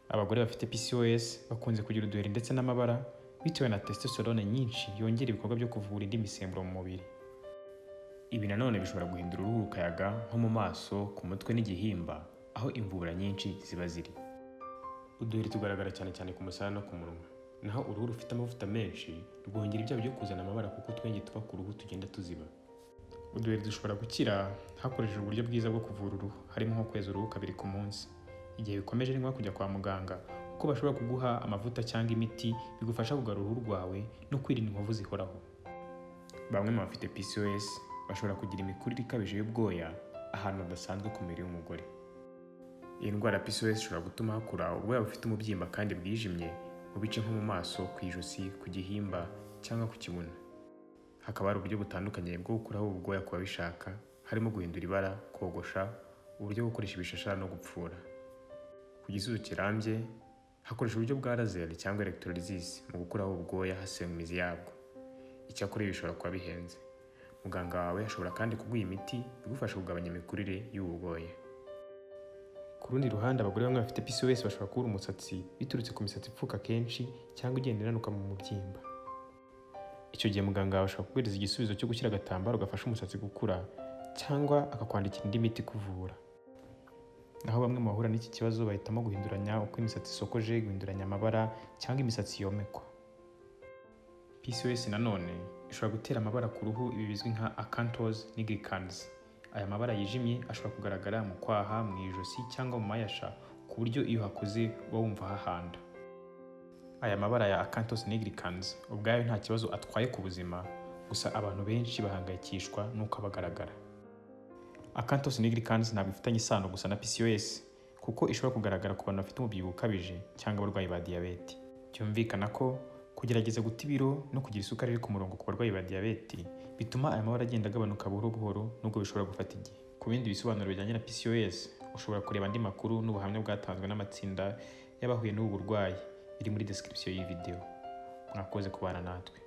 abagore bafite PCOS bakunze kugira uduheri ndetse n'amabara bitewe na testosterone nyinshi yongera ibikorwa byo kuvura indi misemburo mu mubiri. Ibi nanone bishobora guhindura uruhu rukayaga nko mu maso, ku mutwe n'igihimba aho imvubura nyinshi ziba ziri. Uduheri tugaragara cyane cyane ku musaya no ku munwa. Naho uruhu rufite amavuta menshi rwongera ibyago byo kuzana amabara kuko utwenge tuba ku ruhu tugenda tuziba. Uduheri dushobora gukira hakoreshejwe uburyo bwiza bwo kuvura uruhu harimo nko kweza uruhu kabiri ku munsi. Igihe bikomeje ni ngombwa kujya kwa muganga kuko bashobora kuguha amavuta cyangwa imiti bigufasha kugarura uruhu rwawe no kwirinda inkovu zihoraho. Bamwe mu bafite PCOS bashobora kugira imikurire ikabije y'ubwoya ahantu hadasanzwe ku mubiri w'umugore. Iyi ndwara ya PCOS ishobora gutuma hakura ubwoya bufite umubyimba kandi bwijimye mu bice nko mu maso, ku ijosi, ku gihimba cyangwa ku kibuno. Hakaba hari uburyo butandukanye bwo gukuraho ubu bwoya ku babishaka harimo guhindura ibara, kogosha, uburyo bwo gukoresha ibishashara no gupfura. Ku gisubizo kirambye hakoreshwa uburyo bwa laser cyangwa electrolysis mu gukuraho ubu bwoya hasenywe imizi yabwo. Icyakora ibi bishobora kuba bihenze. Muganga wawe ashobora kandi kuguha imiti igufasha kugabanya imikurire y'ubu bwoya. Ku rundi ruhande abagore bamwe bafite PCOS bashobora kubura umusatsi biturutse ku misatsi ipfuka kenshi cyangwa igenda inanuka mu mubyimba. Icyo gihe muganga wawe ashobora kuguhereza igisubizo cyo gushyira agatambaro gafasha umusatsi gukura cyangwa akakwandikira indi miti ikuvura. Naho bamwe mu bahura n'iki kibazo bahitamo guhinduranya uko imisatsi isokoje, guhinduranya amabara cyangwa imisatsi yomekwa. PCOS nanone ishobora gutera amabara ku ruhu ibi bizwi nka acanthosis nigricans. Aya mabara yijimye ashobora kugaragara mu kwaha, mu ijosi cyangwa mu mayasha ku buryo iyo hakuze uba wumva hahanda. Aya mabara ya acanthosis nigricans ubwayo nta kibazo atwaye ku buzima gusa abantu benshi bahangayikishwa n'uko aba agaragara. Acanthosis nigricans ntabwo ifitanye isano gusa na PCOS kuko ishobora kugaragara ku bantu bafite umubyibuho ukabije cyangwa abarwayi ba diyabete. Byumvikana ko kugerageza guta ibiro no kugira isukari iri ku murongo ku barwayi ba diyabete bituma aya mabara agenda agabanuka buhoro buhoro nubwo bishobora gufata igihe. Ku bindi bisobanuro bijyanye na PCOS ushobora kureba andi makuru n'ubuhamya bwatanzwe n'amatsinda y'abahuye n'ubu burwayi biri muri description y'iyi video. Mwakoze kubana natwe.